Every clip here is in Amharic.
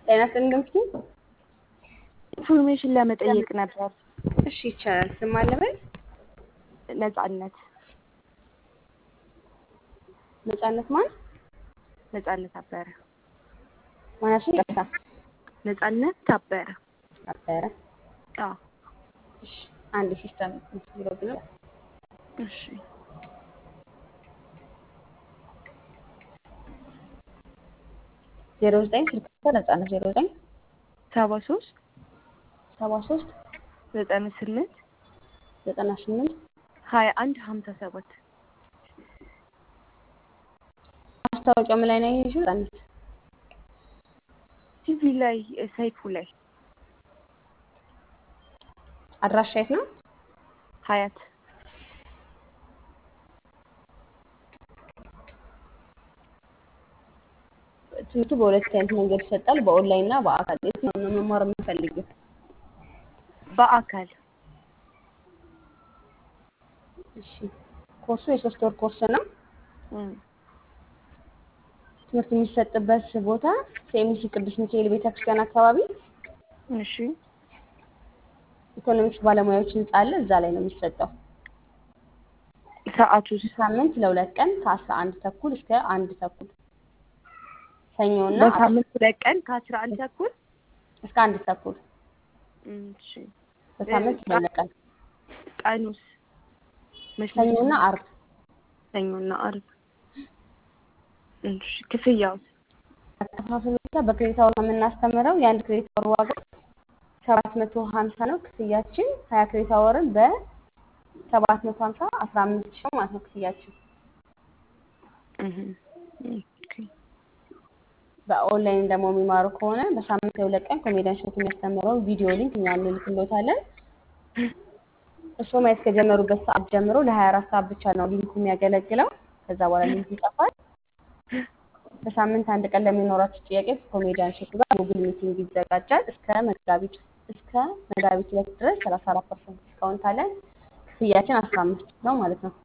ጤና ይስጥልኝ ገምቱ። ኢንፎርሜሽን ለመጠየቅ ነበር። እሺ ይቻላል። ስም አለ በል። ነጻነት ነጻነት ማን ነጻነት አበረ ማናሽ ይቅርታ ነጻነት ታበረ ነበረ። አዎ እሺ አንድ ሲስተም ብሎ ብሎ እሺ ዜሮ ዘጠኝ ስልክ ቁጥር ነጻነት ዜሮ ዘጠኝ ሰባ ሶስት ሰባ ሶስት ዘጠና ስምንት ዘጠና ስምንት ሀያ አንድ ሀምሳ ሰባት ማስታወቂያው ምን ላይ ነው ያየሽው? ነጻነት ቲቪ ላይ ሰይፉ ላይ አድራሻ የት ነው? ሀያት ትምህርቱ በሁለት አይነት መንገድ ይሰጣል፣ በኦንላይን እና በአካል። የትኛውን ነው መማር የምፈልጊው? በአካል እሺ ኮርሱ የሶስት ወር ኮርስ ነው። እም፣ ትምህርት የሚሰጥበት ቦታ ሴሚሲ ቅዱስ ሚካኤል ቤተክርስቲያን አካባቢ እሺ ኢኮኖሚክስ ባለሙያዎች ህንጻ አለ። እዛ ላይ ነው የሚሰጠው። ሰዓቱስ ሳምንት ለሁለት ቀን ከአስራ አንድ ተኩል እስከ አንድ ተኩል ሰኞና በሳምንት ሁለት ቀን ከአስራ አንድ ተኩል እስከ አንድ ተኩል እም፣ እሺ በሳምንት ለሁለት ቀን ቀኑስ መች መች ሰኞና ነው? አርብ ሰኞና አርብ እሺ ክፍያውስ አከፋፈል ሁኔታ በክሬዲት አወር ነው የምናስተምረው። የአንድ ክሬዲት አወር ዋጋ ሰባት መቶ ሀምሳ ነው። ክፍያችን ሀያ ክሬዲት አወርን በሰባት መቶ ሀምሳ አስራ አምስት ሺህ ነው ማለት ነው ክፍያችን። እህ ኦኬ በኦንላይን ደግሞ የሚማሩ ከሆነ በሳምንት የሁለት ቀን ኮሜዲያን ሾት የሚያስተምረው ቪዲዮ ሊንክ እኛ እንልክሎታለን። እርስዎ ማየት ከጀመሩበት ሰዓት ጀምሮ ለሀያ አራት ሰዓት ብቻ ነው ሊንኩ የሚያገለግለው። ከዛ በኋላ ሊንኩ ይጠፋል። በሳምንት አንድ ቀን ለሚኖራችሁ ጥያቄ ኮሜዲያን ሾት ጋር ጉግል ሚቲንግ ይዘጋጃል። እስከ መጋቢት እስከ መጋቢት ሁለት ድረስ ሰላሳ አራት ፐርሰንት ዲስካውንት አለን። ክፍያችን አስራ አምስት ነው ማለት ነው።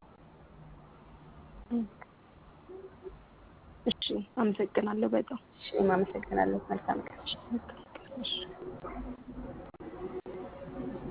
እሺ አመሰግናለሁ በጣም እሺ እኔም አመሰግናለሁ። መልካም ቀን። እሺ